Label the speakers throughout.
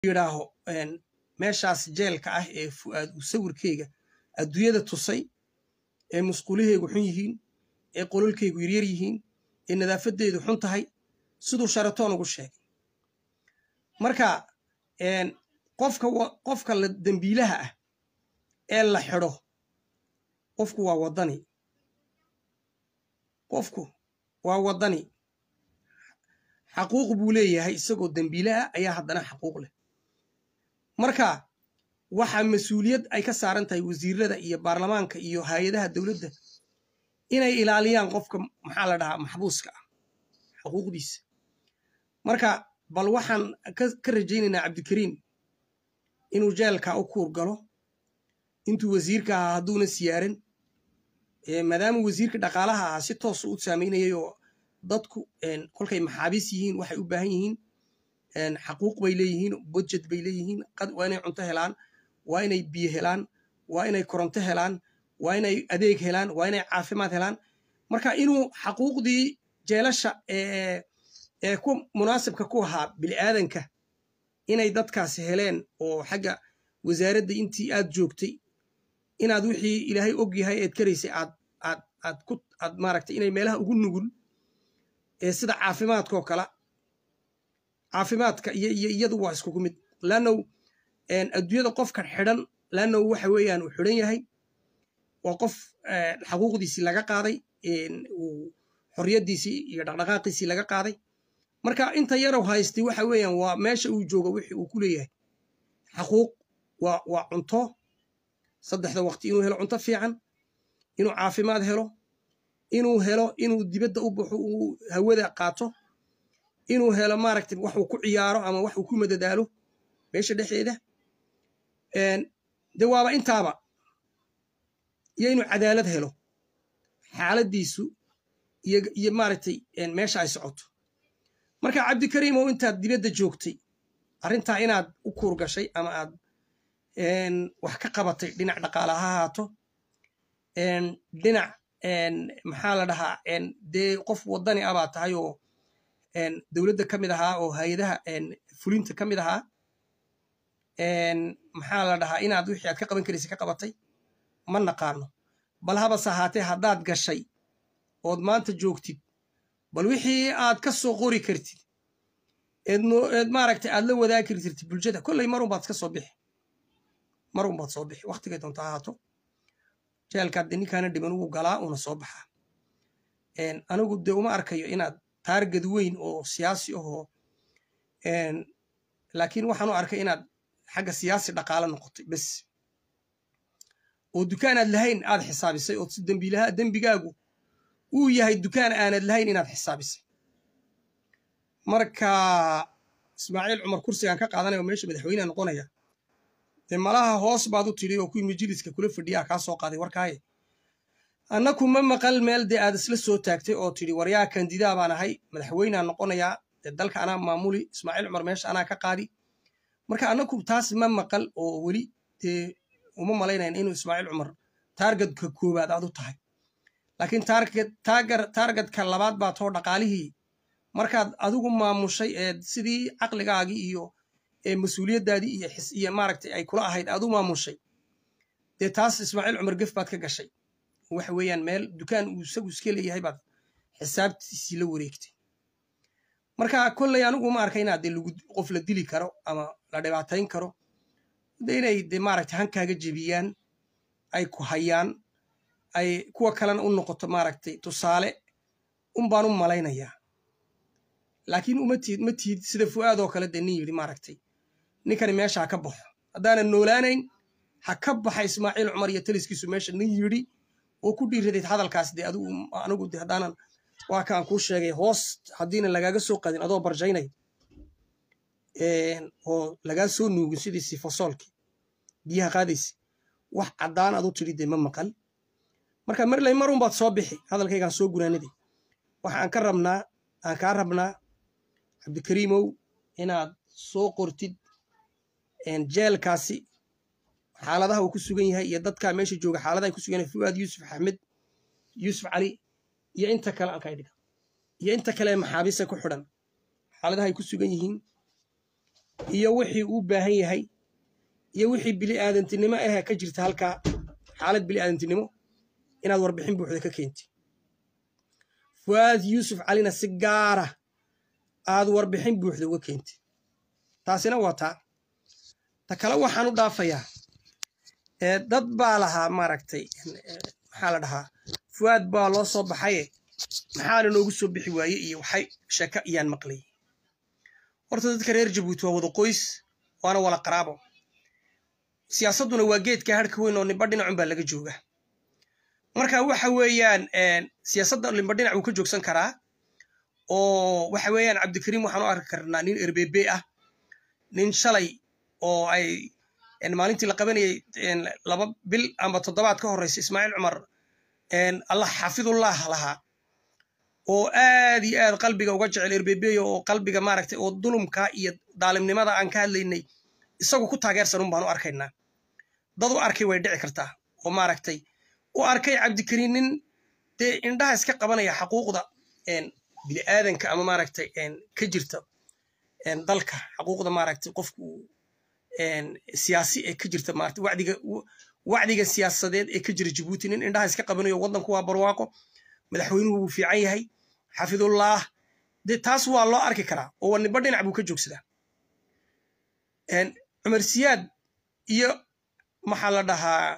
Speaker 1: yidhaaho meeshaas jeelka ah ee fu'aad uu sawirkeyga adduunyada tusay ee musqulaheygu xun yihiin ee qololkeygu yaryar yihiin ee nadaafadeedu xun tahay siduu sharatoon ugu sheegay marka qofka qofka la dembiilaha ah ee la xidho qofku waa waddani qofku waa waddani xaquuq buu leeyahay isagoo dembiile ah ayaa haddana xaquuq leh marka waxaa mas-uuliyad ay ka saaran tahay wasiirada iyo baarlamaanka iyo hay-adaha dowladda inay ilaaliyaan qofka maxaa la dhahaa maxbuuska ah xuquuqdiisa marka bal waxaan ka rajaynaynaa cabdikariim inuu jeelka u kuur galo intuu wasiirka ahaa hadduuna siyaaran maadaama wasiirka dhaqaalaha ahaa si toosu u saameynayay oo dadku kolkay maxaabiis yihiin waxay u baahan yihiin xaquuq bay leeyihiin budjet bay leeyihiin waa inay cunto helaan waa inay biyo helaan waa inay koronto helaan waa inay adeeg helaan waa inay caafimaad helaan marka inuu xaquuqdii jeelasha ee ku munaasibka ku ahaa bil'aadanka inay dadkaasi heleen oo xagga wasaaradda intii aad joogtay inaad wixii ilaahay og yahay eed karaysay aad aad aad ku aad maaragtay inay meelaha ugu nugul ee sida caafimaadkaoo kala caafimaadka iyo iyo iyadu waa iskugu mid laannow adduunyada qofka xidhan laannow waxa weeyaan uu xidhan yahay waa qof xaquuqdiisii laga qaaday uu xorriyaddiisii iyo dhaqdhaqaaqiisii laga qaaday marka inta yarow haystay waxa weeyaan waa meesha uu jooga wixii uu ku leeyahay xaquuq waa waa cunto saddexda waqti inuu helo cunto fiican inuu caafimaad helo inuu helo inuu dibadda u baxo uu hawada qaato inuu helo maaragtay wax uu ku ciyaaro ama wax uu ku madadaalo meesha dhexdeeda de waaba intaaba iyo inuu cadaalad helo xaaladdiisu iyo iyo maaragtay meesha ay socoto marka cabdikariim oo intaad dibadda joogtay arrintaa inaad u kuur gashay ama aad wax ka qabatay dhinac dhaqaala ha ahaato dhinac maxaa la dhahaa dee qof waddani ah baa tahay oo dowladda ka mid ahaa oo hay-adaha fulinta ka mid ahaa maxaa la dhahaa inaad wixii aad ka qaban karaysa ka qabatay ma naqaano bal habase ahaatee haddaad gashay ood maanta joogtid bal wixii aad ka soo qori kartid eed maaragtay aad la wadaagi kartirtid bulshada kolley marun baad ka soo bixi marun baad soo bixi waktigay doonta ahaato jeelkaad de ninkaana dhiman ugu galaa una soo baxaa anigu dee uma arkayo inaad taargad weyn oo siyaasi ahoo laakiin waxaan u arkay inaad xagga siyaasi dhaqaalo noqotay bes oo dukaan aad lahayn aad xisaabisay oo si dembiilaha dembigaagu uu yahay dukaan aanad lahayn inaad xisaabisay marka ismaaciil cumar kursigaan ka qaadanaya oo meesha madaxweyneha noqonaya dee malaha hoos baad u tidhi oo kuwii majliska kula fadhiyaa kaa soo qaaday warkaaye annaku ma maqal meel dee aad isla soo taagtay oo tidhi waryaa kandidaa baan ahay madaxweynea noqonayaa dee dalka anaa maamuli ismaaciil cumar meesha anaa ka qaadi marka annaku taas ma maqal oo weli dee uma malaynayn inuu ismaaciil cumar taargadka koowaad aad u tahay laakiin taargadka labaad baa too dhaqaalihii markaad adigu maamushay ee sidii caqligaagii iyo mas-uuliyaddaadii iyo xis iyo maaragtay ay kula ahayd aad u maamushay dee taas ismaaciil cumar gef baad ka gashay waxa weeyaan meel dukaan uu isagu iska leeyahay baad xisaabtiisii la wareegtay marka kolley anigu ma arka inaad dee qof la dili karo ama la dhibaatayn karo de inay de maaragtay hankaaga jebiyaan ay ku hayaan ay kuwa kalena u noqoto maaragtay tusaale un baan u malaynayaa laakiin uma tiid ma tiid sida fu'aad oo kale dee nin yidhi maaragtay ninkani meesha ha ka baxo haddaanan noolaanayn ha ka baxa ismaaciil cumar iyo taliskiisu meesha nin yidhi oo ku dhiiradayd hadalkaas dee adigu anigu de haddaanan waa kaan kuu sheegay hoos haddiina lagaaga soo qadin adoo barjaynay oo lagaa soo nuugin sidii sifosoolkii biyaha qaadaysa wax caddaan adu tidhi dee ma maqal marka marley marun baad soo bixi hadalkaygaan soo gunaanadii waxa aan ka rabnaa aan kaa rabnaa cabdikariimow inaad soo qortid jeelkaasi xaaladaha uu ku sugan yahay iyo dadkaa meesha jooga xaaladaha ku sugan yahay fuwaad yuusuf axmed yuusuf cali iyo inta kale aan kaydhiga iyo inta kale maxaabiista ku xidhan xaaladaha ay ku sugan yihiin iyo wixii uu baahan yahay iyo wixii bili aadantinimo ah ka jirta halkaa xaalad bili aadantinimo inaad warbixin buuxda ka keenti fuaad yuusuf calina si gaara aad warbixin buuxda uga keenti taasina waa taa ta kale waxaan u dhaafayaa dad baa lahaa maaragtay maxaa la dhahaa fuaad baa loo soo baxaye maxaana noogu soo bixi waaye iyo waxay sheeko iyaan maqlayay horta dadka reer jabuuti waa wada qoys waana wala qaraabo siyaasadduna waa geedka harhka weyn oo nimba dhinacun baa laga jooga marka waxa weeyaan siyaasadda nimba dhinac wuu ka joogsan karaa oo waxa weeyaan cabdikariim waxaan u arki karnaa nin erbebe ah nin shalay oo ay maalintii la qabanayay laba bil amba toddobaad ka horreysa ismaaciil cumar allah xaafidullah lahaa oo aad iyo aad qalbiga uga jecel erbebeyo oo qalbiga maaragtay oo dulumka iyo daalimnimada aan ka hadlaynay isagu ku taageersan un baan u arkaynaa dad u arkay way dhici kartaa oo maaragtay u arkay cabdikariin nin dee indhaha iska qabanaya xaquuqda bini'aadanka ama maaragtay ka jirta dalka xaquuqda maaragtay qofku siyaasi ee ka jirta maaragtay wacdiga wacdiga siyaasadeed ee ka jira jabuuti nin indhaha iska qabanayo waddanku waa barwaaqo madaxweynuhu wuu fiican yahay xafidullah dee taas waa loo arki karaa oo waniba dhinac buu ka joogsadaa cumar siyaad iyo maxaa la dhahaa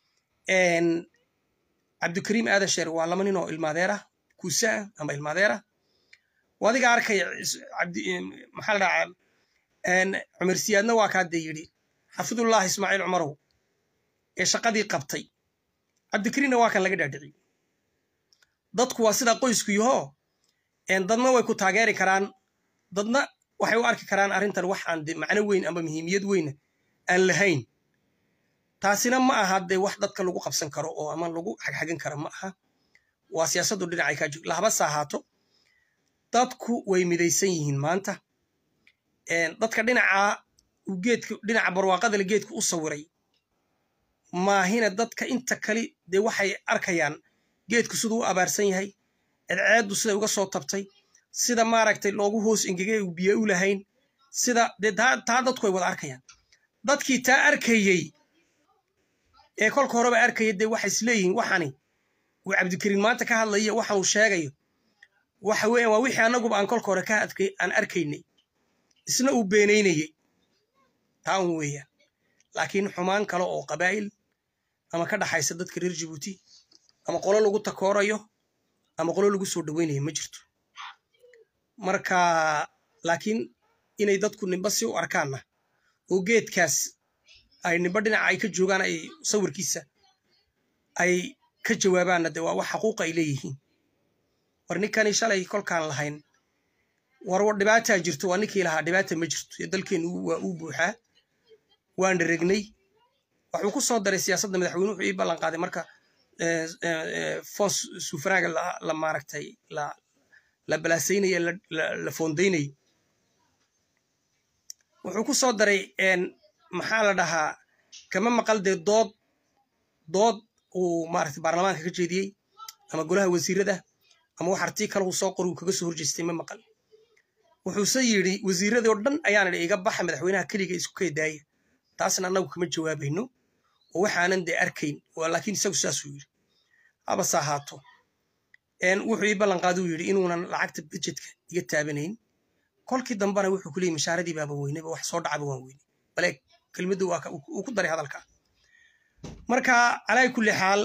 Speaker 1: cabdikariim aadan sheer waa laba nin oo ilmaadeera kuusaa ama ilmaadeera adiga arkaya maxaa la dhahaa cumar siyaadna waa kaa dee yidhi xafidullah ismaaciil cumarow ee shaqadii qabtay cabdikariinna waa kan laga dhaadhiciy dadku waa sidaa qoysku yahoo dadna way ku taageeri karaan dadna waxay u arki karaan arrintan wax aan de macno weyn amba muhiimiyad weyna aan lahayn taasina ma aha dee wax dadka lagu qabsan karo oo ama lagu xagxagan karo ma aha waa siyaasaddu dhinacay kaa jog lahabase ahaato dadku way midaysan yihiin maanta dadka dhinacaa uu geedka dhinaca barwaaqadale geedka u sawiray maahina dadka inta kali dee waxay arkayaan geedku siduu u abaarsan yahay edceeddu siday uga soo tabtay sida maaragtay loogu hoos engegay uu biyo u lahayn sida dee taa dadku ay wada arkayaan dadkii taa arkayey ee kolka horeba arkaya dee waxay isleeyihiin waxani uu cabdikariin maanta ka hadlayo waxan uu sheegayo waxa weeyaan waa wixii annaguba aan kolka hore aan arkaynay isna uu beenaynayey taa un weeyaan laakiin xumaan kale oo qabaa'il ama ka dhaxaysa dadka reer jabuuti ama qolo lagu takoorayo ama qolo lagu soo dhoweynayo ma jirto marka laakiin inay dadku nimba si u arkaanna oo geedkaas ay nimba dhinaca ay ka joogaan ay sawirkiisa ay ka jawaabaanna dee waa wax xaquuqa ay leeyihiin war ninkani shalay kolkaan lahayn war dhibaataa jirto waa ninkii lahaa dhibaata ma jirto ee dalkeennu waa uu buuxaa waan dharegnay wuxuu ku soo daray siyaasadda madaxweyne wuxuu ii ballan qaaday marka fons sufraaga la maaragtay la balaasaynaye la foondaynayo wuxuu ku soo daray maxaa la dhahaa kama maqal dee dood dood uu maaragtay baarlamaanka ka jeediyey ama golaha wasiirada ama wax artii kale uu soo qor uu kaga soo horjeestay ma maqal wuxuuse yidhi wasiiradii oo dhan ayaan idhi iga baxa madaxweynaha keliga isku kaydaaya taasna annagu kama jawaabayno oo waxaanan dee arkayn laakiin isagu saasuu yidhi habase ahaato wuxuu ii ballanqaaduu yidhi inuunan lacagta budjetka iga taabanayn kolkii dambena wuxuu ku leeyay mashaaradii baaba weyneba wax soo dhacaba waan weynay bale kelmaddu uu ku daray hadalka marka calaa kulli xaal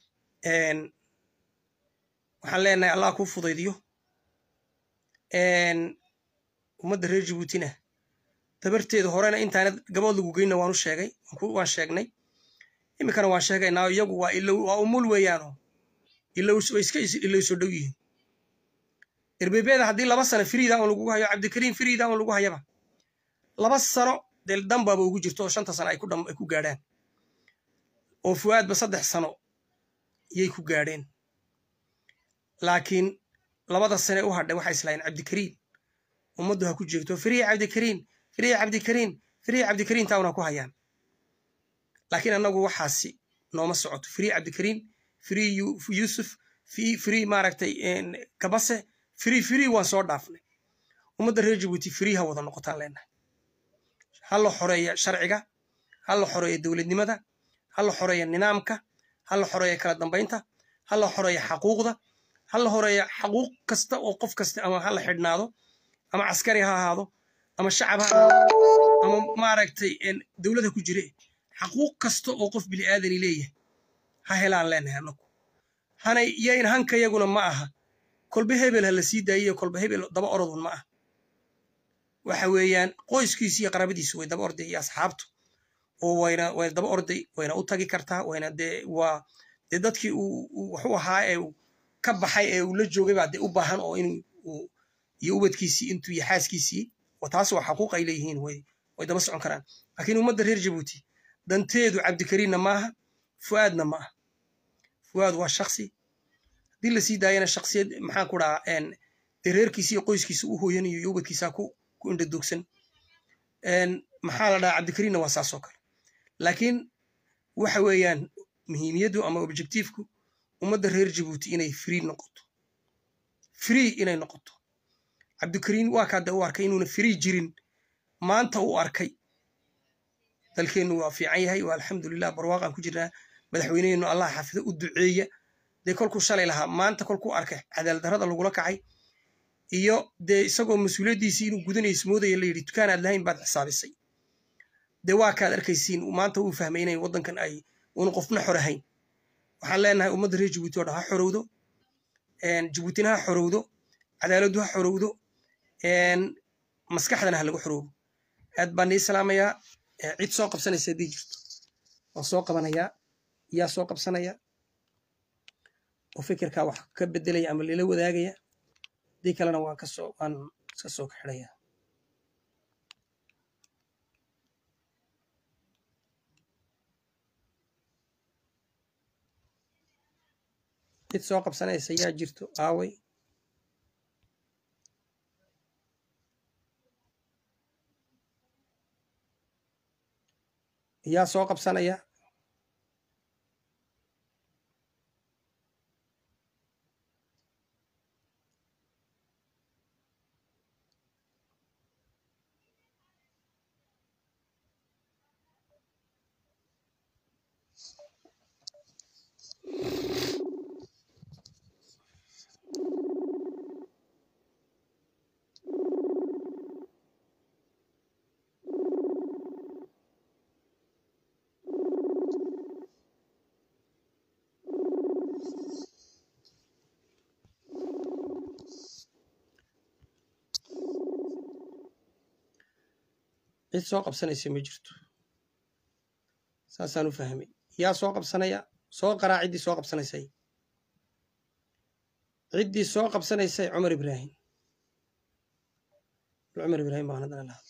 Speaker 1: waxaan leenahay allah kuu fudaydiyo ummadda reer jabuutina dabarteeda horena intaanad gabood lagu geyna waanu sheegay waan sheegnay iminkana waan sheegaynaa iyagu waa waa umul weeyaano way iska ilowsoo dhow yihiin erbebeeda haddii laba sano firiida on lagugu hayo cabdikariim firiida on lagu hayaba laba sano dee danbaaba ugu jirto oo shanta sano ay ku gaadhaan oo fuwaadba saddex sano yay ku gaadheen laakiin labada sane u hadhay waxay islahayn cabdikariim ummaddu ha ku jeegto firiya cabdikariim firiya cabdikariim firiya cabdikariim taawna ku hayaan laakiin annagu waxaasi nooma socoto firiya cabdikariim firi yuusuf firi maaragtay kabase firi firi waan soo dhaafnay ummadda reer jabuuti firi ha wada noqotaan leenahay ha la xoreeya sharciga ha la xoreeya dowladnimada ha la xoreeya nidaamka ha la xoreeya kala dambaynta ha la xoreeya xaquuqda ha la horeeya xaquuq kasta oo qof kasta ama ha la xidhnaado ama caskari ha ahaado ama shacab ha ahaado ama maaragtay dowlada ku jire xaquuq kasta oo qof bini aadani leeyahay ha helaan leenahay anagu hanay yayn hanka yaguna ma aha kolba hebel ha la sii daayiyo kolba hebel daba orodun ma aha waxa weeyaan qoyskiisi iyo qarabadiisu way daba orday iyo asxaabtu oo wayna wayna daba orday wayna u tagi kartaa wayna dee waa dee dadkii uu waxu ahaa ee ka baxay ee uu la joogay baa dee u baahan oo inuu iyo ubadkiisii intuu iyo xaaskiisii taas waa xaquuq ay leeyihiin way way daba socon karaan laakiin ummadda reer jabuuti danteedu cabdikariinna maaha fu'aadna ma aha fu'aad waa shaksi haddii la sii daayana shaksiyad maxaan ku dhahaa dee reerkiisa iyo qoyskiisa u hooyanayo iyo ubadkiisaa ku ku indhadoogsan maxaa la dhahaa cabdikariinna waa saasoo kale laakiin waxa weeyaan muhiimiyaddu ama objectiveku ummadda reer jabuuti inay free noqoto free inay noqoto cabdikariin waa kaade u arkay inuuna free jirin maanta u arkay dalkeennu waa fiican yahay waa alxamdulilah barwaaqaan ku jirnaa madaxweyneheennu allah xafido u duceeya dee kolkuu shalay lahaa maanta kolkuu arkay cadaaldarrada lagula kacay iyo dee isagoo mas-uuliyaddiisii inuu gudanayso moodaya la yidhi dukaanaad lahayn baad xisaabisay dee waa kaad arkaysiin maanta uu fahmay inay waddankan ay uuna qofna xor ahayn waxaan leenahay ummadda reer jabuuti oo dhan ha xorowdo jabuutina ha xorowdo cadaaladdu ha xorowdo maskaxdana ha lagu xoroobo aad baan nii salaamayaa cid soo qabsanaysa haddii jirto waan soo qabanayaa yaa soo qabsanaya oo fikirkaa wax ka bedelaya ama lila wadaagaya haddii kalena waan kasoo waan iska soo kaxidhayaa cid soo qabsanaysa yaa jirto aaway yaa soo qabsanaya cid soo qabsanaysa ma jirto saasaan u fahmay yaa soo qabsanaya soo qaraa ciddii soo qabsanaysay ciddii soo qabsanaysay cumar ibraahim cumar ibraahim baan haddana lahaa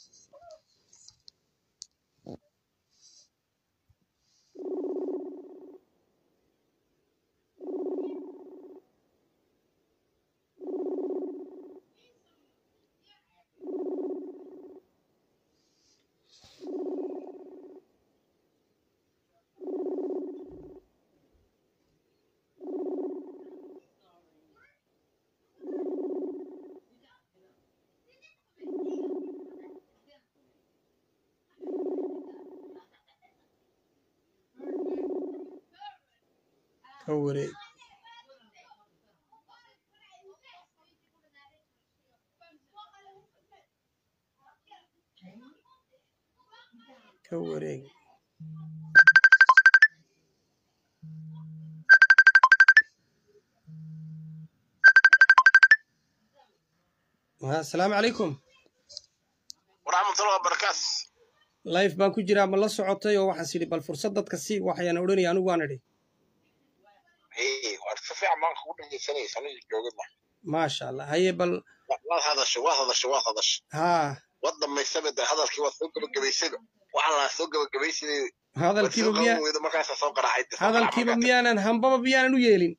Speaker 1: ka wareeg ka wareeg asalaamu calaykum
Speaker 2: waraxmatullahi wabarakaatu
Speaker 1: life baan ku jiraa ma la socotay oo waxaas yidhi bal fursad dadka si waxayaan odhanaya anigu waan idhi
Speaker 2: waad si fiican baan kugu dhegeysanaysa aniga joogada
Speaker 1: maasha allah haye bal
Speaker 2: waad hadashay waad hadashay waad hadashay
Speaker 1: haa
Speaker 2: waad dhammaysaba de hadalkii waad soo gabagabaysayba waxaan lahaa soo gabagabaysaday waad
Speaker 1: hadalkiiba
Speaker 2: soo
Speaker 1: miyaa
Speaker 2: qaban weydo markaasaa soo qaraacay
Speaker 1: hadalkiiba miyaanan hambaba miyaanan u yeelin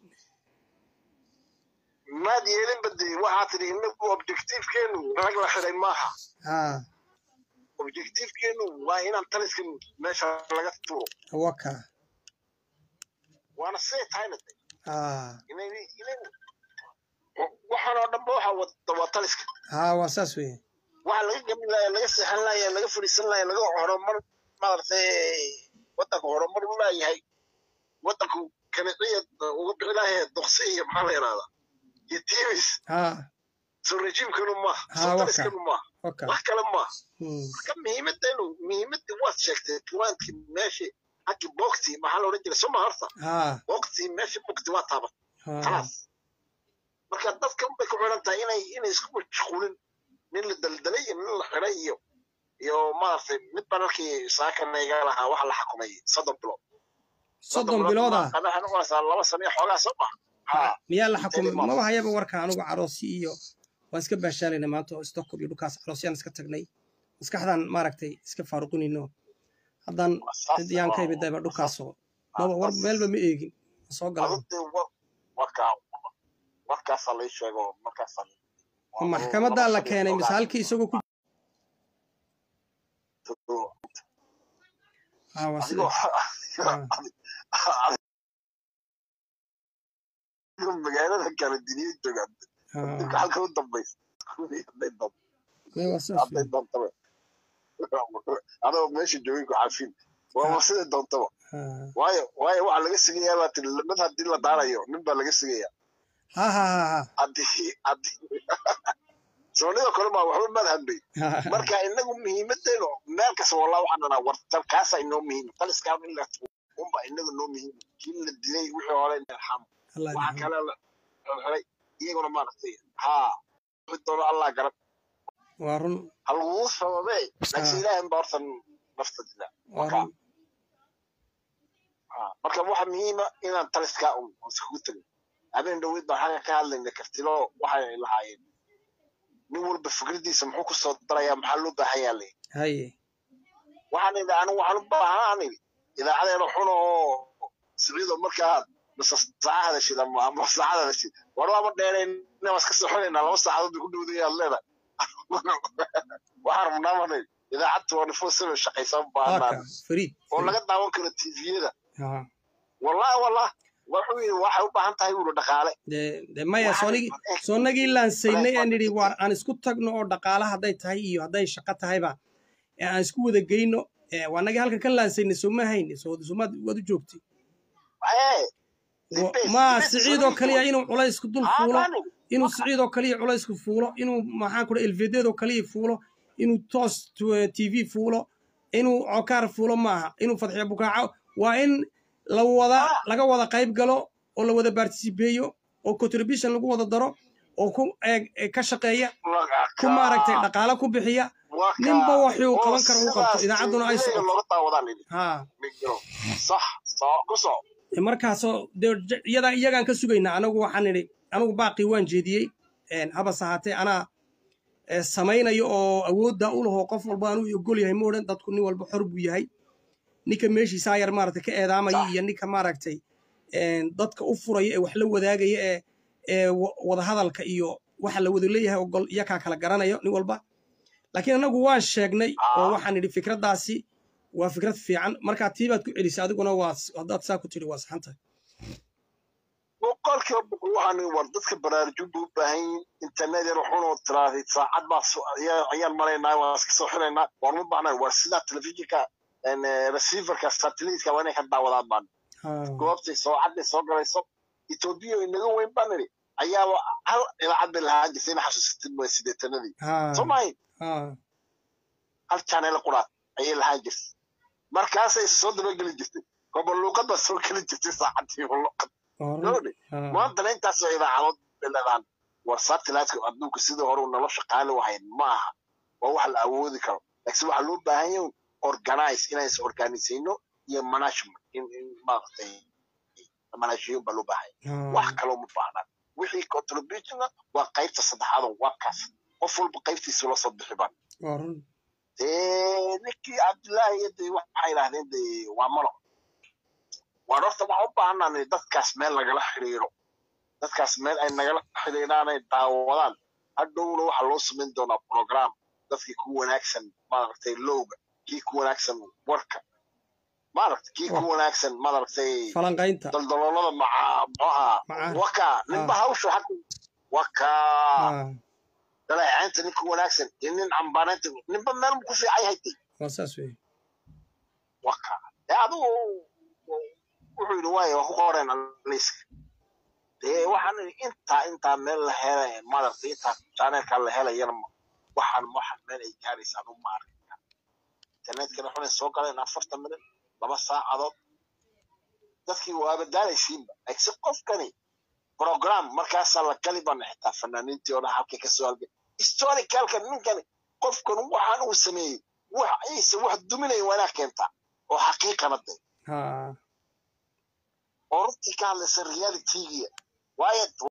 Speaker 2: maad yeelinba de waxaa tidhi inagu objectivekeenu rag la xiday maaha
Speaker 1: haa
Speaker 2: objectivekeenu waa inaan taliska meesha laga tuuro
Speaker 1: waka
Speaker 2: waana siday tahayna de
Speaker 1: haa
Speaker 2: inay inay waxaan oo dhanba waxaa wada waa taliska
Speaker 1: haa waa saas weeye
Speaker 2: waxa laga gamin laaya laga seexan laaya laga fadhiisan laaya laga horumar maaragtay wadanka horumar u laayahay wadanku kaniciya uga bixi laaya doqsi iyo maxaa la yidhahdaa iyo timis
Speaker 1: ha
Speaker 2: soo rejiimkanu maaha
Speaker 1: Ha,
Speaker 2: soo
Speaker 1: waka.
Speaker 2: taliskanu maaha
Speaker 1: oka
Speaker 2: wax kale maaha
Speaker 1: Hmm.
Speaker 2: marka muhiimadenu muhiimadii waad sheegtay tuwaankii meeshii haggii boogtii maxaa la odhan jiray soma horta
Speaker 1: ha
Speaker 2: boogtii meeshii bogti waa taabat
Speaker 1: ha
Speaker 2: khalaas marka dadka unbay ku xiran tahay inay inay isku mashquulin nin la daldalay iyo nin la xiray iyo iyo maaragtay mid baan halkii saakana iga lahaa waxa la xukumay soddon bilood
Speaker 1: soddon bilooda
Speaker 2: waxay noqonaysaa laba sano iyo xoogaa soo maha ha
Speaker 1: miyaa la xukumay
Speaker 2: Inteedii
Speaker 1: maba hayaba warka anigu caroosi iyo waan iska baashaalayna maanta oo stockholm iyo dhulkaas caroosyaan iska tagnay maskaxdaan maaragtay iska faaruqinayno haddaan cid yaan ka imid dayba dhulkaasoo maba war meelba ma eegin ma soo galan
Speaker 2: adugtay warkaa warkaasaa lay sheego markaasaa
Speaker 1: ma maxkamadaa la keenay mise halkii isagoo ku ha waa sida
Speaker 2: magaalada kale diniya joogaan
Speaker 1: ha
Speaker 2: ninka halka u dambaysa hadday doonto
Speaker 1: mee waa saas
Speaker 2: hadday doontaba adoo meesha joogin ku cafin waaba sida doontaba
Speaker 1: ha
Speaker 2: waayo waayo waxaa laga sigayaa baa tiri mid haddii la daarayo nin baa laga sigayaa
Speaker 1: ha ha ha
Speaker 2: haddii haddii soonida kale maa waxba maad hadbay
Speaker 1: ha
Speaker 2: marka inagu muhiimadeenu meel kasta wallah waxaan dhanaa war talkaasa inoo muhiim taliskaa in la unba inaga noo muhiim kii la dilay wixii hore in arxam
Speaker 1: Allah
Speaker 2: waxa
Speaker 1: yarxam.
Speaker 2: kale la helay iyaguna maaragtay haa wixii doono allah garab
Speaker 1: waa run
Speaker 2: ha laguu sababee laakiin ilaahay baa horta nafta dila
Speaker 1: waa run
Speaker 2: Haa, marka waxa muhiima inaan taliskaa un iskugu tagin habeen dhaweyd baan xagga ka hadlayna kartilo waxay lahaayeen nin walba fikradiisa muxuu kusoo darayaa maxaa loo baahan yaa lay
Speaker 1: haye
Speaker 2: waxaan idhi anigu waxaan u baahan idhi idaacadeena xun oo siciido markaa mase saaca hadashid ama ama saacad hadashid war waaba dheerayna waa iska soxonaynaa laba saacadood bay ku dhowday aad leedahay waxaan rabnaa marnay idaacad twenty four seven shaqaysan
Speaker 1: haka
Speaker 2: baahnaan
Speaker 1: fariid
Speaker 2: oo laga daawan karo tviyada
Speaker 1: ha
Speaker 2: wallahi wallah wuxuu yidhi waxay u baahan tahay buuri dhaqaale
Speaker 1: de de maya
Speaker 2: Waxaan-
Speaker 1: soonigii soonagii laansaynay ee nidhi waar aan isku tagno oo dhaqaale hadday tahay iyo hadday shaqo tahayba ee aan isku wada geyno ee waa nagii halkan ka laansaynay sooma hayni soo somaad waad u joogtay
Speaker 2: Ee,
Speaker 1: Wa-
Speaker 2: dibes-
Speaker 1: ma
Speaker 2: dibes
Speaker 1: siciidoo
Speaker 2: soonigii
Speaker 1: kaliya inuu culaysku dul
Speaker 2: Haa,
Speaker 1: fuulo
Speaker 2: maani.
Speaker 1: inuu siciidoo kaliya culaysku fuulo inuu maxaan ku elvedeedoo kaliya fuulo inuu toos t- tv fuulo inuu cokaar fuulo maaha inuu fadxiyo bukaaco waa in la wada laga wada qayb galo oo la wada participeeyo oo contribution lagu wada daro oo ku eeg- ee ka shaqeeya ku maaragtay dhaqaale ku bixiya
Speaker 2: Waa ka-
Speaker 1: ninba wuxuu
Speaker 2: oo
Speaker 1: qaban karo uu qabto
Speaker 2: sidaas
Speaker 1: idaacadduna ay
Speaker 2: TV-ga
Speaker 1: socoto
Speaker 2: looga daawadaa la yidhi.
Speaker 1: ha
Speaker 2: Migiro. sax soo ku soo
Speaker 1: E markaasoo dee j- iyadaa iyagaan ka sugaynaa anagu waxaan nidhi anigu baaqii waan jeediyey een, habase ahaatee anaa ee, samaynayo oo awoodda u lahoo qof walba anuu ogol yahay moodhan dadku nin walba xor buu yahay ninka meeshiisaa yar maaragtay ka eedaamaya iyo ninka maaragtay een, dadka u furaya ee wax la wadaagaya ee ee wa- wadahadalka iyo waxa la wada leeyahay ogol iyakaa kala garanayo nin walba laakiin anagu waan sheegnay oo waxaan nidhi fikraddaasi waa fikrad fiican markaa tii baad ku celisay adiguna waa haddaad saa ku tidhi waa saxan tahay
Speaker 2: boqolkiiba boqol waxaan war dadka baraarujin buu u baahan yihin internet yar xun oo tiraahday saacad baa so- ayaa- ayaan maraynaa waan iska soo xiraynaa waan ma baahnay war sidaa telefishinka een, eh, receiverka satelliteka waa inay ka daawadaan baan
Speaker 1: Ha.
Speaker 2: goobtay soocadday soo galayso etoobiya oo inaga weyn baan nidhi ayaaba hal idaacad bay lahaan jirtay ina xasuusatid mooy sideetanadii
Speaker 1: Ha.
Speaker 2: soo mahayn
Speaker 1: Ha.
Speaker 2: hal channel quraad ayay lahaan jirtay markaasay is soo dabageli jirtay gobolluuqad baa soo geli jirtay saacadii luqad
Speaker 1: Waa run.
Speaker 2: gabadhi
Speaker 1: Ha.
Speaker 2: maantana intaasoo idaacadood bay leedahan war satelliteka adduunka sidii hore uu nolosha qaali u hayn ma aha waa wax la awoodi karo laakiin waxaa loo baahan yahay organize inaan is organisayno iyo management in in maaragtay manaashiyo baa loo baahan yahay
Speaker 1: Ha.
Speaker 2: wax kaloo ma baahnaan wixii contributionna waa qaybta saddexaad oo waa kaas qof walba qaybtiisa la soo bixi baan
Speaker 1: Waa run.
Speaker 2: dee ninkii cabdillaahi iyo dee waxay idhahdeen dee waa malo waan horta waxaan u baahanaa dadkaas meel lagala xiriiro dadkaas meel ay nagala xiriiraan ay daawadaan hadhowna waxaa loo samayn doonaa program dadkii ku wanaagsan maaragtay lowga kii ku wanaagsan warka maaragtay kii ku wanaagsan maaragtay
Speaker 1: falanqaynta
Speaker 2: daldaloolada maca muxuu ahaa
Speaker 1: Macaan.
Speaker 2: waka ninba hawsha haka waka
Speaker 1: Ha.
Speaker 2: dhaleecaynta ninka wanaagsan iyo nin cambaanaynta ninba meel ku fiican yahay de
Speaker 1: waa saas weeye
Speaker 2: waka dee adigu wuxuu yidhi waayo waa ku qoreen liiska dee waxaan idhi intaa intaa meel la helay madarta intaa jaaneelkaa la helayana ma- waxaan waxaan meel ay gaaraysaan u maarin internetkana xunay soo galeen afartan minut laba saacadood dadkii waaba daalaysiinba laakiin qofkani program markaasaa la gali bana xitaa fanaaniintii oo dhan halkay kasoo halgay historicalka ninkani qofkan waxaan uu sameeyey wax aysa wax duminaya waa inaa keentaa oo xaqiiqana de
Speaker 1: ha
Speaker 2: oo runtii ka hadlaysa realitygiya waayo